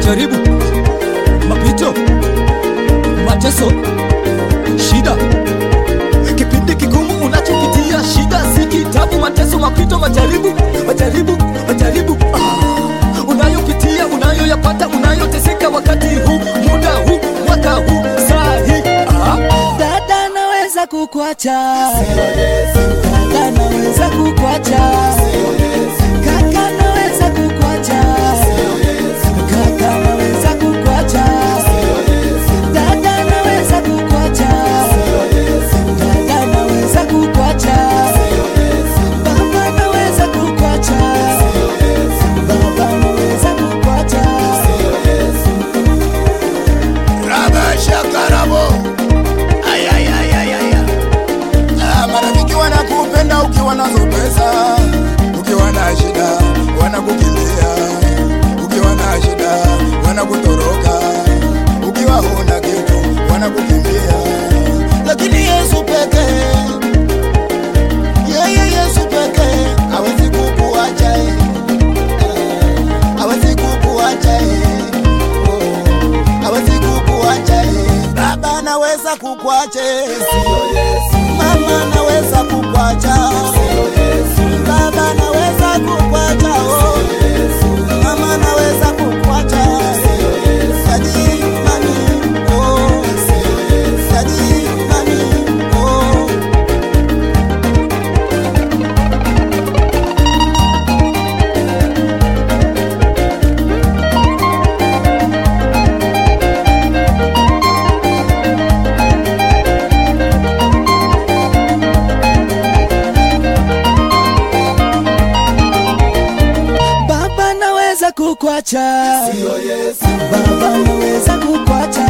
majaribu, mapito, mateso, shida, kipindi kigumu unachopitia. Shida si kitabu, mateso, mapito, majaribu, majaribu, majaribu ah, unayopitia, unayoyapata, unayoteseka wakati huu, muda huu, mwaka huu, saa hii ah. Dada naweza kukwacha, dada naweza kukwacha, kaka naweza kukwacha, kaka naweza kukwacha, dada naweza kukwacha, dada naweza kukwacha, baba naweza kukwacha, baba naweza kukwacha. Rabashakarabo. Ay, ay, ay, ay, ay, ay. Ah, marafiki wanakupenda ukiwa nazo pesa, ukiwa na shida wanakukimbia, ukiwa na shida wanakutoroka, ukiwa huna kitu wanakukimbia, lakini Yesu pekee, yeye Yesu pekee hawezi kukuacha, eh. Ah, hawezi kukuacha eh. Oh hawezi kukuacha eh. Baba naweza kukwache, mama naweza kukwacha, baba naweza kukwacha, oh. mama naweza kukwacha, Sadi mami, oh. Sadi mami, oh. Baba naweza kukwacha, baba naweza kukwacha,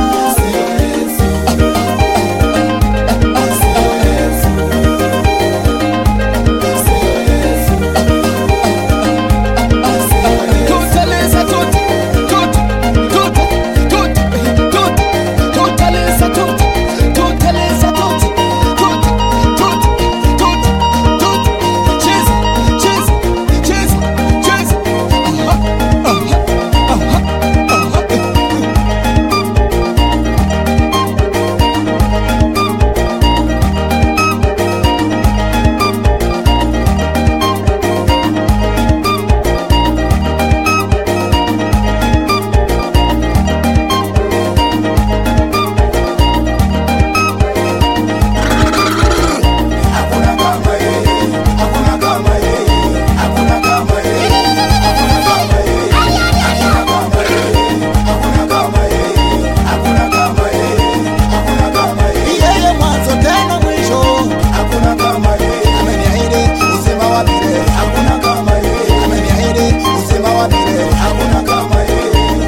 Totaleza tot, tot, tot, tot, tot, totaleza tot, totaleza tot, tot, tot, tot, tot. Cheza, cheza, cheza, cheza. Aha, aha, aha, aha. Hakuna kama yeye, hakuna kama yeye, hakuna kama yeye, hakuna kama yeye, hakuna kama yeye, hakuna kama yeye, hakuna kama yeye, hakuna kama yeye. Yeye mwanzo tena mwisho, hakuna kama yeye. Ameniahidi uzima wa milele, hakuna kama yeye. Ameniahidi uzima wa milele, hakuna kama yeye.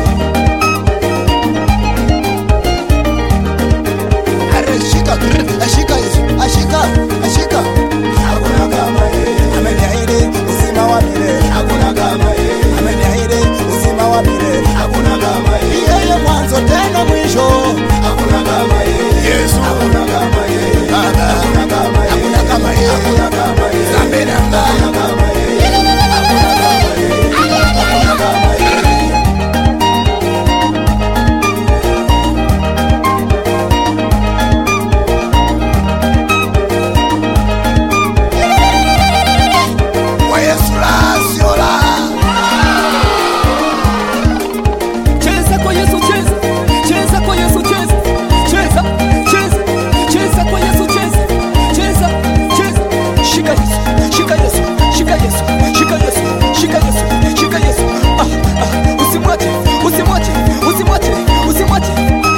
Ashika, ashika Yesu, ashika, ashika. Hakuna kama yeye. Ameniahidi uzima wa milele. Hakuna kama yeye. Ameniahidi uzima wa milele. Hakuna kama yeye. Yeye mwanzo tena mwisho. Hakuna kama yeye. Yesu. Hakuna kama yeye. Baba. Hakuna kama yeye. Hakuna kama yeye. Hakuna kama yeye. Zambe na nga. Hakuna kama yeye. Hakuna kama yeye. Hakuna kama yeye. Kwa Yesu la sio la. Cheza kwa Yesu, cheza, cheza kwa Yesu, cheza, cheza, cheza, cheza kwa Yesu, cheza, cheza, cheza. Shika Yesu, shika Yesu, shika Yesu, shika Yesu, shika Yesu, shika Yesu. Ah, ah, usimwache, usimwache, usimwache, usimwache.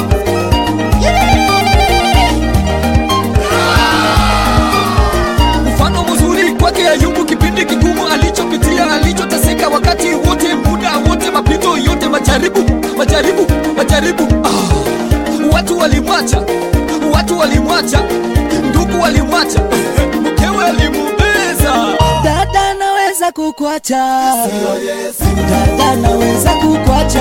Mfano mzuri kwake Ayubu, kipindi kigumu alichopitia, alichoteseka wakati wote, muda wote, mapito yote, majaribu, majaribu, majaribu. Ah, watu walimwacha, watu walimwacha, ndugu walimwacha, mkewe alimubeza. dada naweza kukwacha, dada naweza kukwacha.